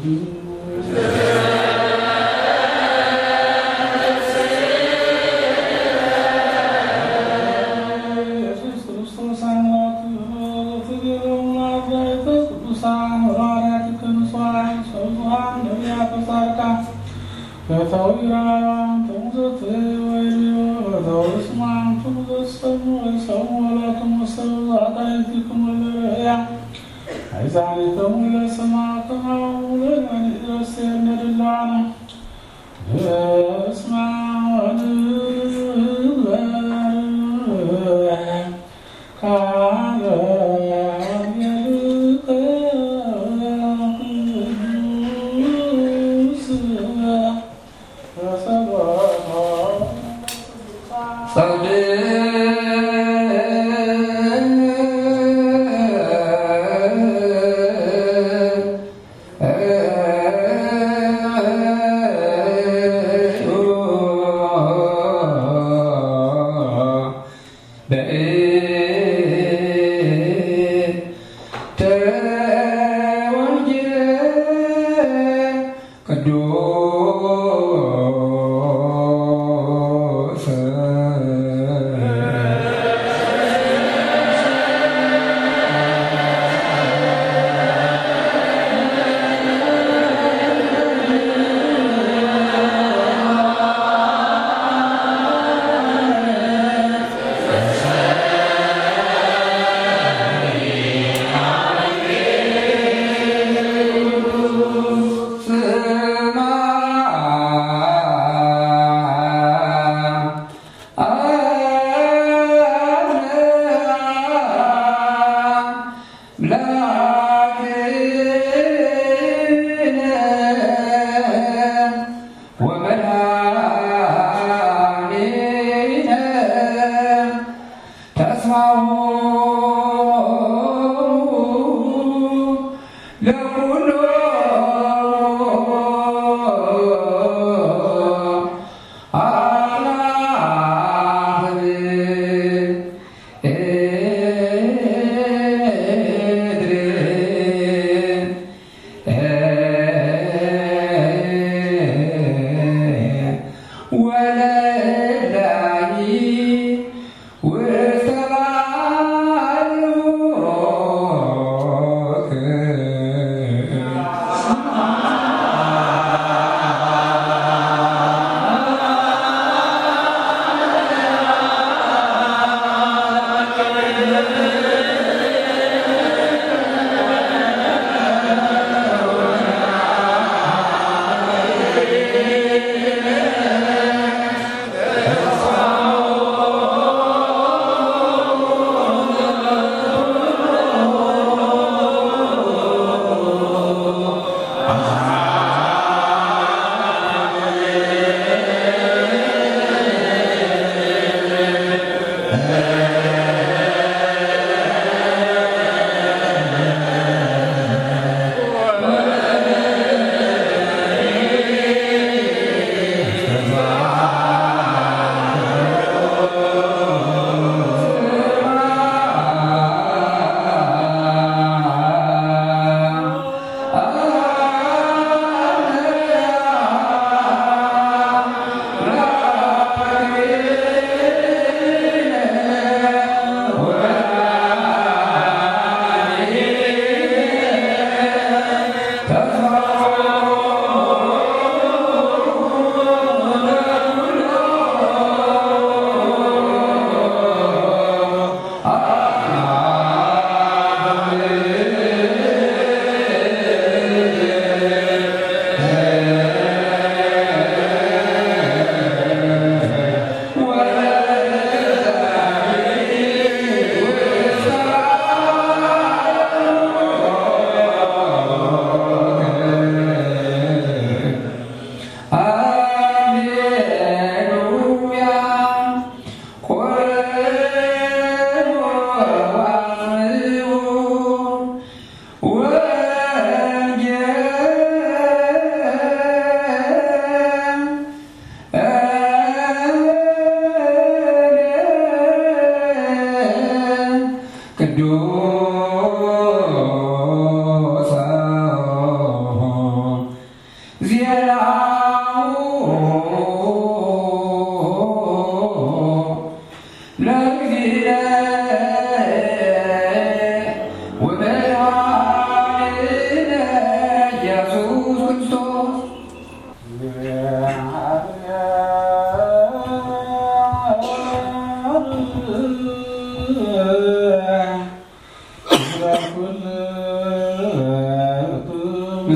ኢየሱስ ክርስቶስ አምላክ ፍቅሩና ቅዱሳን ሐዋርያት ቅዱሳን ሰብዙሃን ነቢያት ጻድቃን ፈታዊራን ተሙዘት ወይልዮ ፈታዊስማን ተሙዘሰሙ ወይሰሙ ወላቱም ወሰብ አዳይቲክም ወለያ አይዛኒከሙ ለሰማዕትናው ለነድረስ ነድላነ በስመ አብ ወወልድ ካለ የልቀ ቅዱስ ተሰበረ ስማ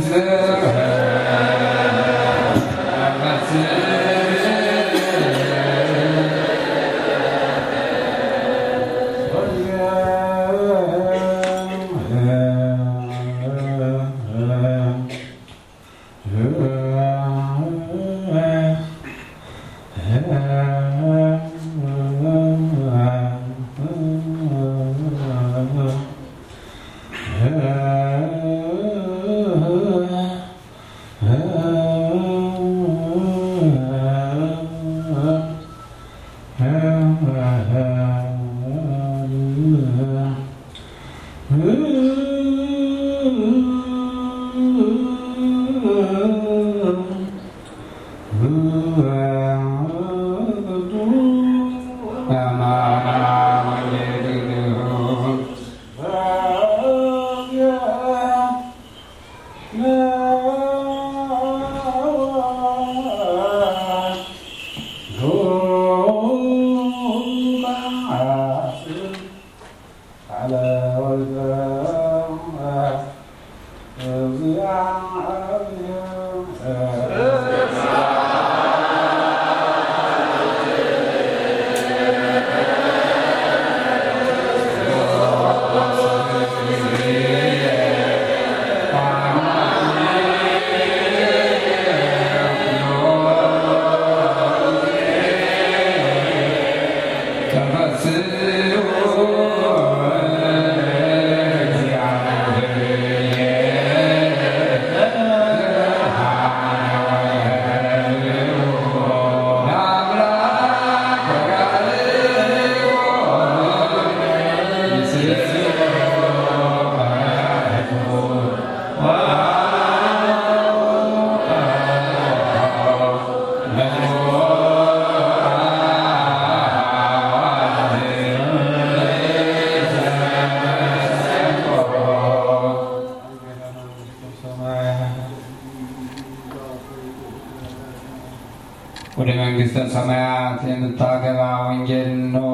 ወደ መንግሥተ ሰማያት የምታገባ ወንጌል ነው።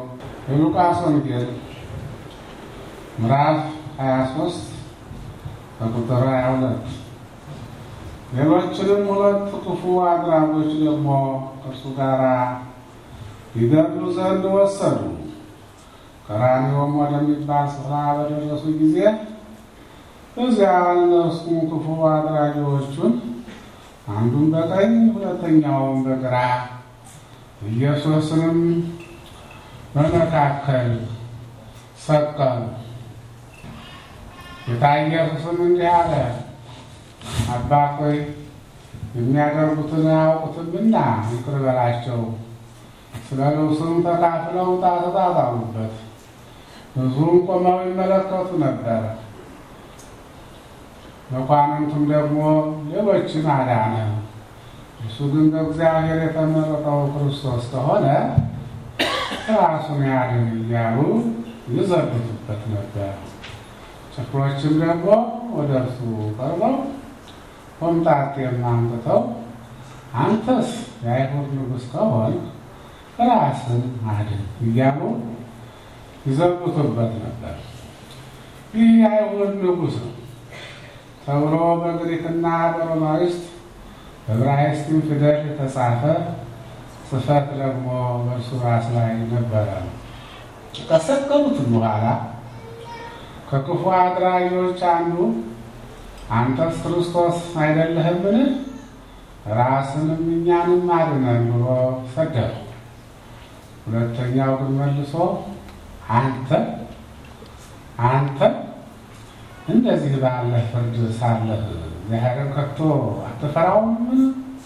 የሉቃስ ወንጌል ምዕራፍ 23 ከቁጥር 22 ሌሎችንም ሁለት ክፉ አድራጎች ደግሞ ከእርሱ ጋር ይገድሉ ዘንድ ወሰዱ። ቀራንዮም ወደሚባል ስፍራ በደረሱ ጊዜ በዚያ እነርሱም ክፉ አድራጊዎቹን አንዱን በቀኝ ሁለተኛውን በግራ ኢየሱስንም በመካከል ሰቀሉ። ጌታ ኢየሱስም እንዲህ አለ፣ አባት ሆይ የሚያደርጉትን አያውቁትምና ይቅር በላቸው። ስለ ልብሱም ተካፍለው ዕጣ ተጣጣሉበት። ብዙም ቆመው ይመለከቱ ነበረ። መኳንንቱም ደግሞ ሌሎችን አዳነ። እሱ ግን በእግዚአብሔር የተመረጠው ክርስቶስ ከሆነ ራሱን ያድን እያሉ ይዘብቱበት ነበር። ጭፍሮችም ደግሞ ወደ እርሱ ቀርበው ሆምጣጤም አምጥተው አንተስ የአይሁድ ንጉሥ ከሆን ራስን አድን እያሉ ይዘብቱበት ነበር። ይህ የአይሁድ ንጉሥ ነው ተብሎ በግሪክና በሮማይስጥ በዕብራይስጥም ፊደል የተጻፈ ጽሕፈት ደግሞ በእርሱ ራስ ላይ ነበረ። ከሰቀሉትም በኋላ ከክፉ አድራጊዎች አንዱ አንተስ ክርስቶስ አይደለህምን? ራስንም እኛንም አድነን ብሎ ሰደበው። ሁለተኛው ግን መልሶ አንተ አንተ እንደዚህ ባለ ፍርድ ሳለህ እግዚአብሔርን ከቶ አትፈራውምን?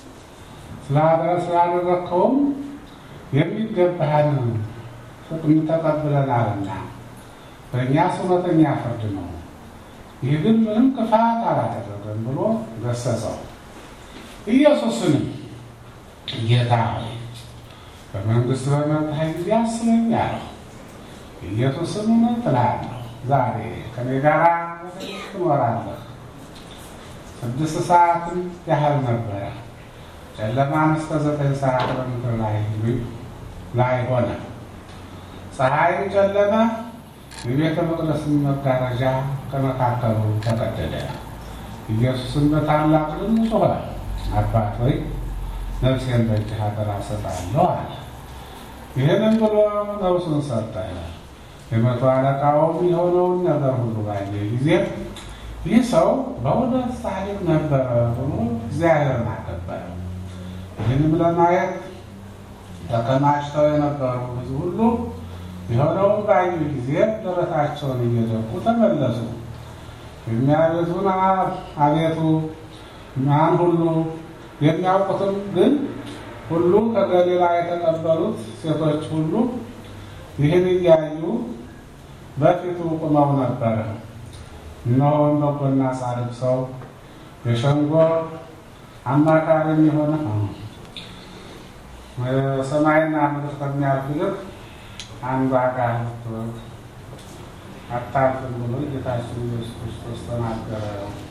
ስላደረግከውም የሚገባህን ጥቅም ተቀብለናልና በእኛስ እውነተኛ ፍርድ ነው። ይህ ግን ምንም ክፋት አላደረገም ብሎ ገሰጸው። ኢየሱስንም ጌታ ሆይ በመንግስት በመጣህ ጊዜ አስበኝ አለው። ኢየሱስም እውነት እልሃለሁ ዛሬ ከኔ ጋር ትኖራለህ። ስድስት ሰዓትም ያህል ነበረ። ጨለማም እስከ ዘጠኝ ሰዓት በምድር ላይ ላይ ሆነ። ፀሐይም ጨለመ፣ የቤተ መቅደስም መጋረጃ ከመካከሉ ተቀደደ። ኢየሱስን በታላቅ ድምፅ ጮኸ፣ አባት ሆይ ነፍሴን በእጅህ አደራ እሰጣለሁ አለ። ይህንን ብሎ ነፍሱን ሰጠ። የመቶ አለቃውም የሆነውን ነገር ሁሉ ባየ ጊዜ ይህ ሰው በእውነት ጻድቅ ነበረ ብሎ እግዚአብሔርን አከበረ። ይህንም ለማየት ተከማችተው የነበሩ ሕዝብ ሁሉ የሆነውን ባዩ ጊዜ ደረታቸውን እየደቁ ተመለሱ። የሚያቤቱን አቤቱ ማን ሁሉ የሚያውቁትም ግን ሁሉ ከገሊላ የተቀበሉት ሴቶች ሁሉ ይህን እያዩ በፊቱ ቁመው ነበረ። እነሆ በጎና ጻድቅ ሰው የሸንጎ አማካሪም የሆነ ሰማይና ምድር ከሚያልፍ ይልቅ አንዱ አካል አታልፍም ብሎ ጌታችን ኢየሱስ ክርስቶስ ተናገረ።